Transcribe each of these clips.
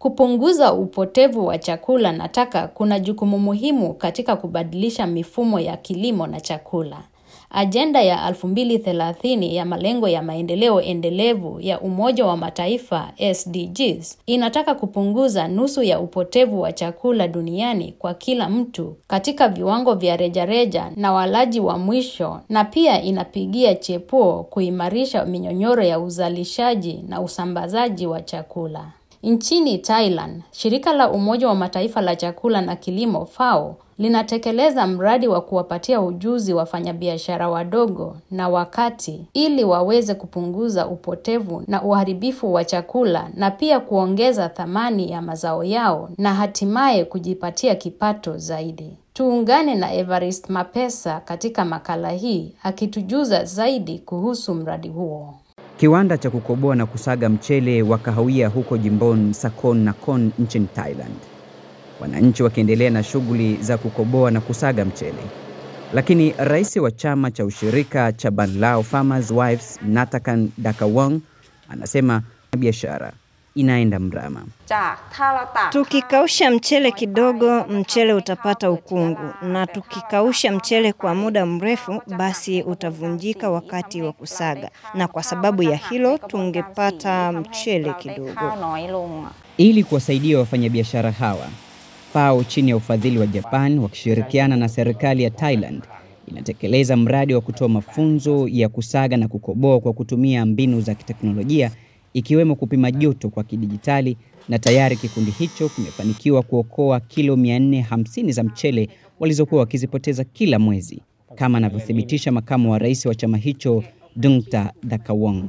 Kupunguza upotevu wa chakula na taka kuna jukumu muhimu katika kubadilisha mifumo ya kilimo na chakula. Ajenda ya 2030 ya malengo ya maendeleo endelevu ya Umoja wa Mataifa SDGs inataka kupunguza nusu ya upotevu wa chakula duniani kwa kila mtu katika viwango vya rejareja na walaji wa mwisho na pia inapigia chepuo kuimarisha minyonyoro ya uzalishaji na usambazaji wa chakula. Nchini Thailand, shirika la Umoja wa Mataifa la chakula na kilimo FAO linatekeleza mradi wa kuwapatia ujuzi wafanyabiashara wadogo na wakati ili waweze kupunguza upotevu na uharibifu wa chakula na pia kuongeza thamani ya mazao yao na hatimaye kujipatia kipato zaidi. Tuungane na Evarist Mapesa katika makala hii akitujuza zaidi kuhusu mradi huo. Kiwanda cha kukoboa na kusaga mchele wa kahawia huko jimboni Sakon Nakhon nchini Thailand. Wananchi wakiendelea na shughuli za kukoboa na kusaga mchele. Lakini rais wa chama cha ushirika cha Banlao Farmers Wives Natakan Dakawang anasema biashara inaenda mrama. Tukikausha mchele kidogo, mchele utapata ukungu, na tukikausha mchele kwa muda mrefu, basi utavunjika wakati wa kusaga, na kwa sababu ya hilo tungepata mchele kidogo. Ili kuwasaidia wafanyabiashara hawa, FAO chini ya ufadhili wa Japan wakishirikiana na serikali ya Thailand inatekeleza mradi wa kutoa mafunzo ya kusaga na kukoboa kwa kutumia mbinu za kiteknolojia ikiwemo kupima joto kwa kidijitali na tayari kikundi hicho kimefanikiwa kuokoa kilo 450 za mchele walizokuwa wakizipoteza kila mwezi, kama anavyothibitisha makamu wa rais wa chama hicho Dungta Dakawong.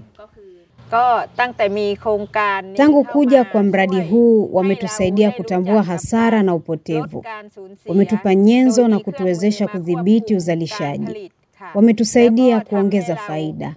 Tangu kuja kwa mradi huu wametusaidia kutambua hasara na upotevu. Wametupa nyenzo na kutuwezesha kudhibiti uzalishaji. Wametusaidia kuongeza faida.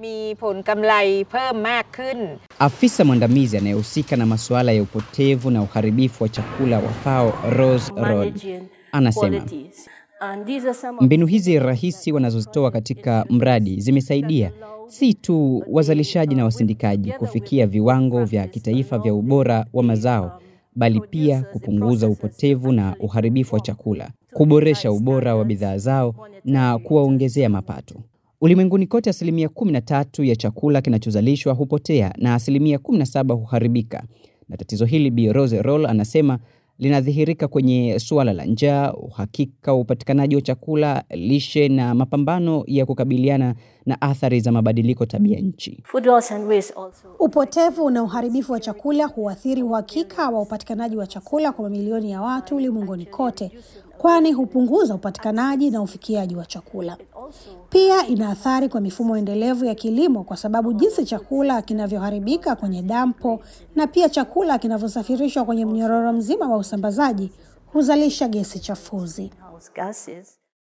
Afisa mwandamizi anayehusika na masuala ya upotevu na uharibifu wa chakula wa FAO Rose Rod anasema mbinu hizi rahisi wanazozitoa katika mradi zimesaidia si tu wazalishaji na wasindikaji kufikia viwango vya kitaifa vya ubora wa mazao bali pia kupunguza upotevu na uharibifu wa chakula, kuboresha ubora wa bidhaa zao na kuwaongezea mapato. Ulimwenguni kote, asilimia 13 ya chakula kinachozalishwa hupotea na asilimia 17 huharibika, na tatizo hili Bi Rose Roll anasema linadhihirika kwenye suala la njaa, uhakika wa upatikanaji wa chakula, lishe na mapambano ya kukabiliana na athari za mabadiliko tabia nchi. Upotevu na uharibifu wa chakula huathiri uhakika wa upatikanaji wa chakula kwa mamilioni ya watu ulimwenguni kote, kwani hupunguza upatikanaji na ufikiaji wa chakula. Pia ina athari kwa mifumo endelevu ya kilimo, kwa sababu jinsi chakula kinavyoharibika kwenye dampo na pia chakula kinavyosafirishwa kwenye mnyororo mzima wa usambazaji huzalisha gesi chafuzi.